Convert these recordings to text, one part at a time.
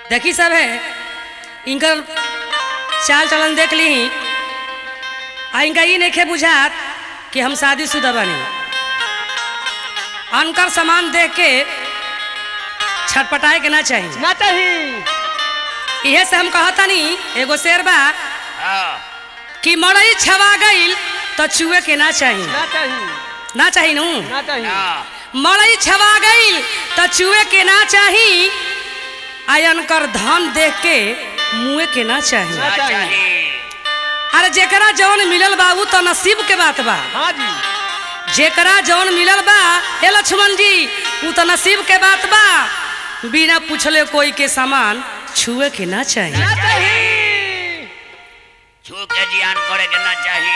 देखी सब है इनकर चाल चलन देख ली आ इनका ये नहीं बुझात कि हम शादीशुदा बनी अनकर सामान देख के छटपटाए के ना चाहिए ना चाहिए इहे से हम कहतनी एगो शेर बा हाँ कि मड़ई छवा गईल तो चुए के ना चाहिए ना चाहिए ना चाहिए नू ना चाहिए हाँ मड़ई छवा गईल तो चुए के ना चाही आयन कर धन देख के मुए के ना चाही ना चाहिए। चाहिए अरे जेकरा जौन मिलल बा उ तो नसीब के बात बा हाँ जी जेकरा जौन मिलल बा हे लक्ष्मण जी उ तो नसीब के बात बा बिना पूछले कोई के सामान छुए के ना चाहिए ना चाहिए छू के जियान करे के ना चाहिए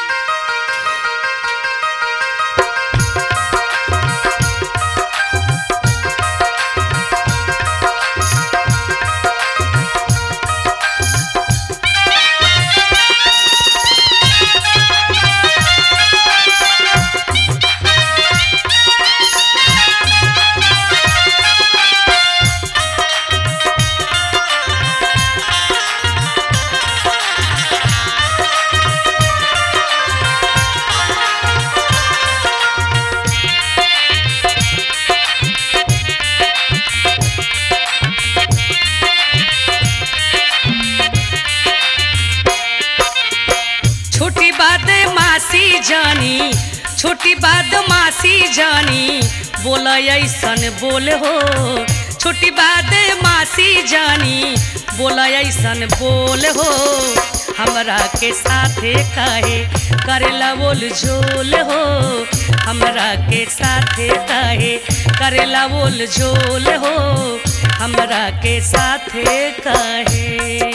छोटी बात मासी जानी छोटी बात मासी जानी बोल ऐसन बोल हो छोटी बात मासी जानी बोल ऐसन बोल हो हमरा के साथे काहे करेला बोल झोल हो हमरा के साथे काहे करेला बोल झोल हो हमरा के साथे काहे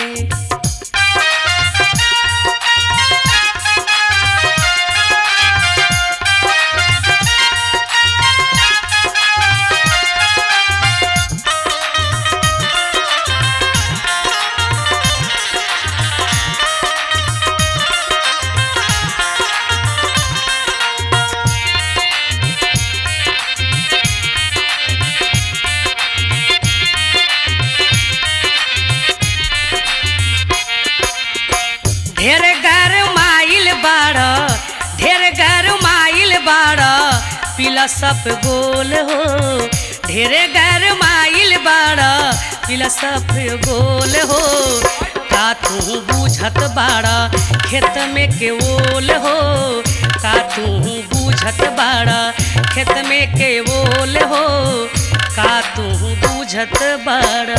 ढेर घर माइल बाड़ ढेर घर माइल बाड़ पिला सब गोल हो ढेर घर माइल बाड़ पिला सब गोल हो का तू बूझत बाड़ा खेत में के ओल हो का तू बूझत बाड़ा खेत में के ओल हो का तू बूझत बाड़ा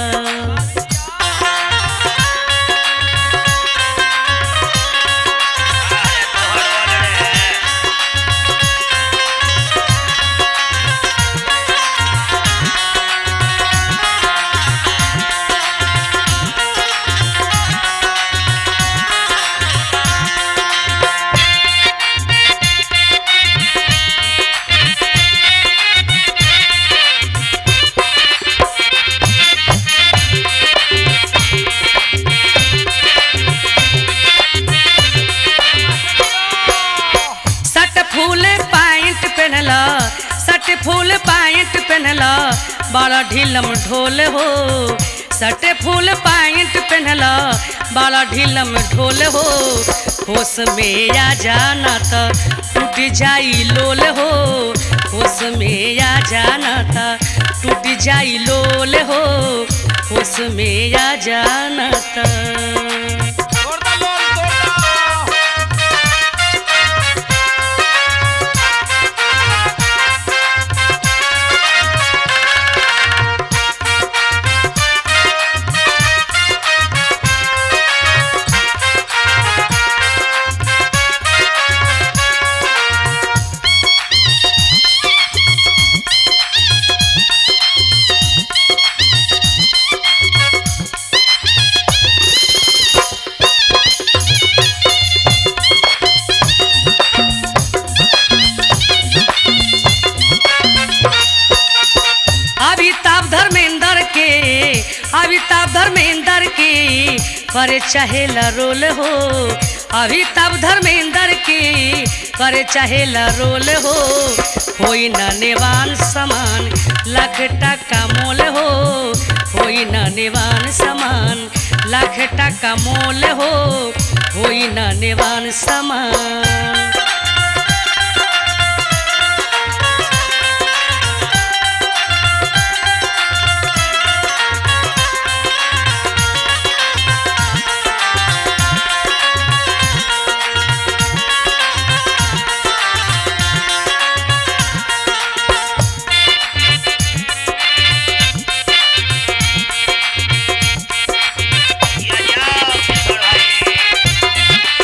अरे तोहर बोल रे सट फूल पैंट पहनला सट फूल पैंट पहनला बड़ा ढीलम ढोल हो सट फूल पैंट पहनला बड़ा ढीलम ढोल हो होश में आ जाना त टूट जाई लोल हो होश में आ जाना त टूट जाई लोल हो होश में आ जाना त तोड़ दो लोल तोड़ दो अमिताभ धर्मेंद्र के अमिताभ धर्मेंद्र के करे चाहेला रोल हो अमिताभ धर्मेंद्र के करे चाहेला रोल हो होई न नेवान समान लाख टका मोल हो होई होई ना नेवान समान लाख टका मोल हो होई ना नेवान समान या जाओ किशोर भाई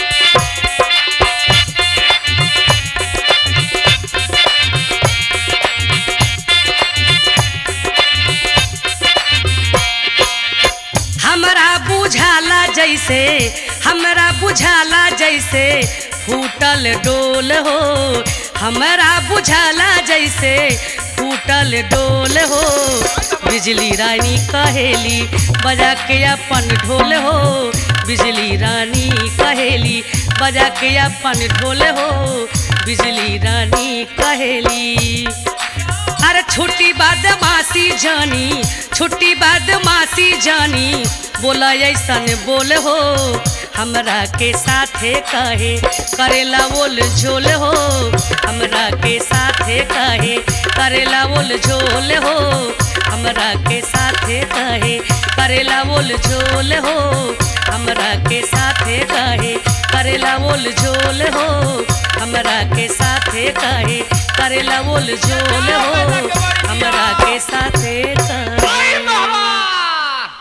हमरा बुझाला जैसे हमरा बुझाला जैसे फूटल डोल हो हमरा बुझाला जैसे फूटल डोल हो बिजली रानी कहेली बजा के अपन ढोल हो बिजली रानी कहेली बजा के अपन ढोल हो बिजली रानी कहेली अरे छुट्टी बदमाशी जानी छुट्टी बदमाशी जानी बोला ऐसन बोल हो हमरा के साथे कहे करेला बोल झोल हो हमरा के साथे कहे करेला बोल झोल हो हमरा के साथे कहे करेला बोल झोल हो हमरा के साथे कहे करेला बोल झोल हो हमरा के साथे कहे करेला बोल झोल हो हमरा के साथे कहे